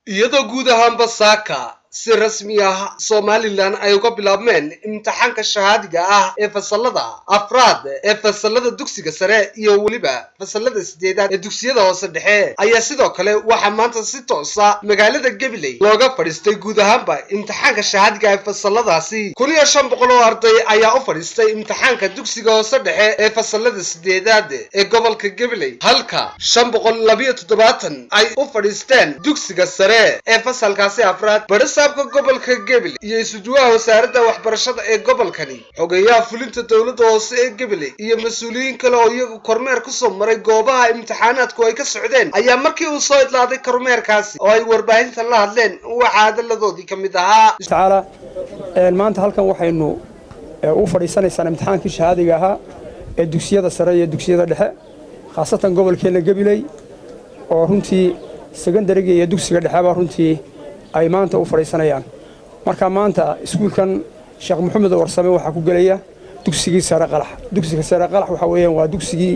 iyadoo guud ahaanba saaka si rasmi ah somalilan ay uga bilaabmeen imtixaanka shahaadiga ah ee fasalada afraad ee fasalada dugsiga sare iyo weliba fasalada sideedaad ee dugsiyada hoose dhexe ayaa sidoo kale waxaa maanta si toosa magaalada gabiley looga fadhiistay guud ahaanba imtixaanka shahaadiga ee fasaladaasi kun iyo shan boqol oo arday ayaa u fadhiistay imtixaanka dugsiga hoose dhexe ee fasalada sideedaad ee gobolka gabiley halka shan boqol labiyo toddobaatan ay u fadhiisteen dugsiga sare ee fasalkaasi afraad barisaabka gobolka gabiley iyo isuduwaha wasaaradda waxbarashada ee gobolkani xogeeyaha fulinta dowladda hoose ee gabiley iyo mas-uuliyiin kale oo iyagu kormeer kusoo maray goobaha imtixaanaadku ay ka socdeen ayaa markii uu soo idlaaday kormeerkaasi oo ay warbaahinta la hadleen waxaa hadalladoodii ka mid ahaa tacaala maanta halkan waxaynu u fadhiisanaysaan imtixaankii shahaadiga ahaa ee dugsiyada sare iyo dugsiyada dhexe khaasatan gobolkeenna gabiley oo runtii sekondariga iyo dugsiga dhexeba runtii ay maanta u fadhiisanayaan marka maanta iskuulkan sheekh maxamed warsame waxaa ku gelaya dugsigii sare qalax dugsiga sare qalax waxaa weeyaan waa dugsigii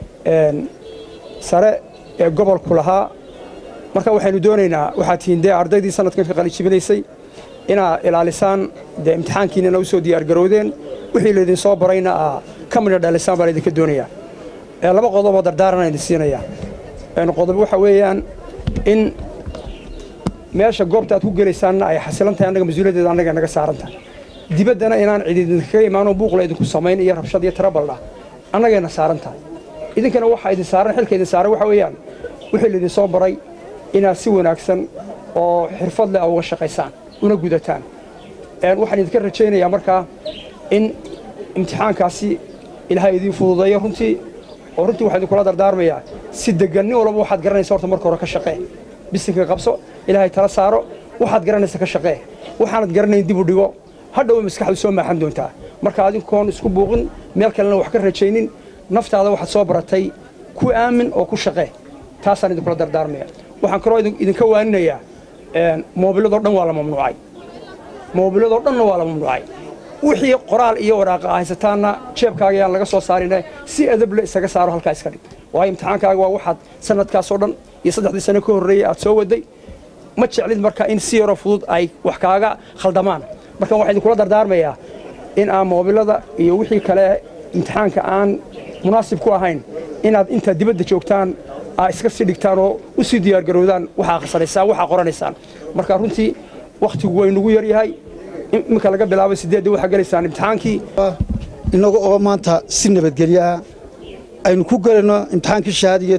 sare ee gobolku lahaa marka waxaynu doonaynaa waxaa tihiin dee ardaydii sanadkan ka qalijibinaysay inaa ilaalisaan dee imtixaankiinana u soo diyaargarowdeen wixii laydin soo barayna aa ka midha dhalisaan baan idinka doonayaa laba qodoboo dardaarana idin siinayaa qodob waxa weeyaan in meesha goobta aad ku gelaysaanna ay xasilan tahay annaga mas-uuliyaddeeda annaga naga saaran tahay dibaddana inaan cid idinkaga imaanoo buuqla idinku samayn iyo rabshad iyo tarabaldha annagayna saaran tahay idinkana waxaa idin saaran xilka idin saaran waxa weeyaan wixii laydin soo baray inaad si wanaagsan oo xirfad leh uga shaqaysaan una gudataan waxaan idinka rajaynayaa markaa in imtixaankaasi ilaahay idiin fududeeyo runtii oo runtii waxaan idinkula dardaarmayaa si deggan nin walba waxaad garanaysa horta marka hore ka shaqee bisinka qabso ilaahay tala saaro waxaad garanaysa ka shaqee waxaanad garanayn dib u dhigo hadhowa maskaxdu soo maaxan doontaa marka adinkoon isku buuqin meel kalena wax ka rajaynin naftaada waxaad soo baratay ku aamin oo ku shaqee taasaan idinkula dardaarmaya waxaan kaloo idinka waaninayaa moobiladoo dhan waa la mamnuucay moobiladoo dhanna waa la mamnuucay wixii qoraal iyo waraaqa a haysataanna jeebkaaga yaan laga soo saarina si adable isaga saaro halkaa iska dhig waayo imtixaankaaga waa waxaad sanadkaasoo dhan iyo saddexdii sano ka horreeyey aad soo waday ma jeclid marka in si yaroo fudud ay wax kaaga khaldamaan marka waxaa idinkula dardaarmayaa in aan moobilada iyo wixii kale imtixaanka aan munaasib ku ahayn inaad intaad dibadda joogtaan aa iska sii dhigtaan oo u sii diyaargarowdaan waxaa akhrisanaysaan waxaa qoranaysaan marka runtii wakhtigu way nagu yar yahay iminka laga bilaabay sideedda waxaa gelaysaan imtixaankii innaga oo maanta si nabadgelyaah aynu ku gelayno imtixaankii shahaadiga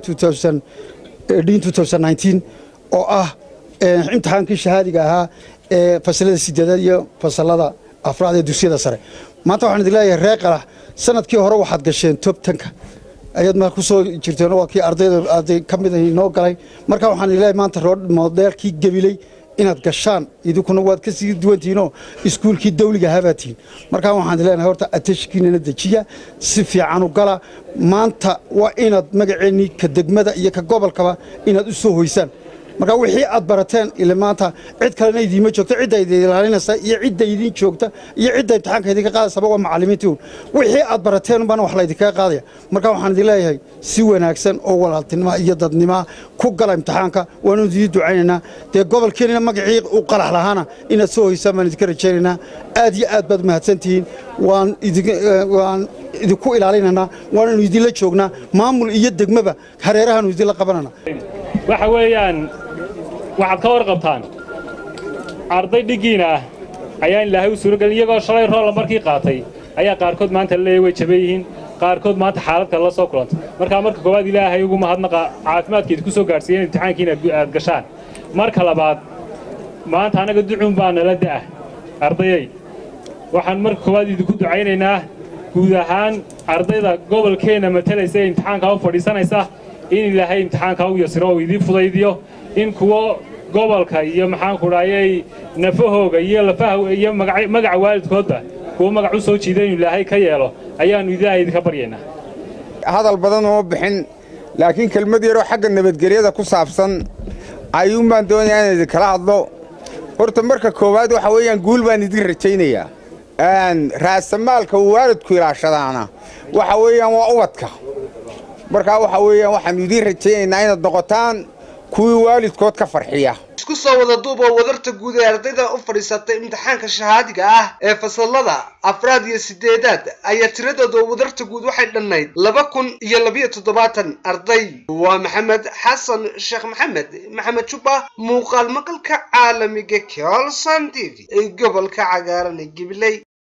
oo ah imtixaankii shahaadiga ahaa ee fasalada sideedaad iyo fasalada afraad ee dugsiyada sare maanta waxaan idin leeyahay reer qalax sanadkii hore waxaad gasheen tob tanka ayaad ma ku soo jirteen waa kii ardayda arday ka mid inoo galay marka waxaan idin leeyahay maanta modeelkii gabiley inaad gashaan idinkuna waad ka sii duwantihiinoo iskuulkii dawliga ahaabaa tihiin markaa waxaan idin leenahay horta atashkiinana dejiya si fiican u gala maanta waa inaad magaceennii ka degmada iyo ka gobolkaba inaad u soo hoysaan marka wixii aad barateen ile maanta cid kalena idiima joogto cidda idin ilaalinaysa iyo cidda idin joogta iyo cidda imtixaanka idinka qaadaysaba waa macallimiintii wixii aad barateen baana wax laydinkaga qaadaya marka waxaan idin leeyahay si wanaagsan oo walaaltinima iyo dadnima ku gala imtixaanka waanu idiin ducaynaynaa dee gobolkeenina magacii u qalax lahaana inaad soo hoysaan baan idinka rajaynaynaa aad iyo aad baad mahadsantihiin waan waan idinku ilaalinaynaa waananu idinla joognaa maamul iyo degmaba hareerahaanu idinla qabanana waxa weeyaan waxaad ka warqabtaan arday dhiggiina ah ayaan ilaahay u suuragelin iyagoo shalay roolla markii qaatay ayaa qaarkood maanta la leeyahy way jaban yihiin qaarkood maanta xaalad kale la soo kulantay markaa marka koowaad ilaahay ugu mahadnaqa caafimaadka idinku soo gaadhsiiyen imtixaankiina aad gashaan marka labaad maanta annaga ducuun baa nala da'ah ardayay waxaan marka koowaad idinku ducaynaynaa guud ahaan ardayda gobolkeenna matalaysa ee imtixaankaa u fadhiisanaysa in ilaahay imtixaankaa u yasiro oo idiin fudaydiyo in kuwo gobolka iyo maxaanku dhahayay nafahooga iyo lafaha iyo magaca waalidkoodba kuwo magac u soo jiida inuu ilaahay ka yeelo ayaannu ilaahay idinka baryaynaa hadal badan uma bixin laakiin kelmad yaroo xagga nabadgelyada ku saabsan ayuunbaan doonayaa inaan idinkala hadlo horta marka koowaad waxa weeyaan guul baan idin rajaynayaa raasamaalka uu waalidku ilaashadaana waxa weeyaan waa ubadka markaa waxa weeyaan waxaannu idiin rajaynaynaa inaad noqotaan kuwii waalidkood ka farxiya isku soo wada duuba wadarta guud ee ardayda u fadhiisatay imtixaanka shahaadiga ah ee fasalada afraad iyo sideedaad ayaa tiradooda wadarta guud waxay dhannayd laba kun iyo labiyo toddobaatan arday waa maxamed xasan sheekh maxamed maxamed juba muuqaal maqalka caalamiga colson t v ee gobolka cagaaran ee gibiley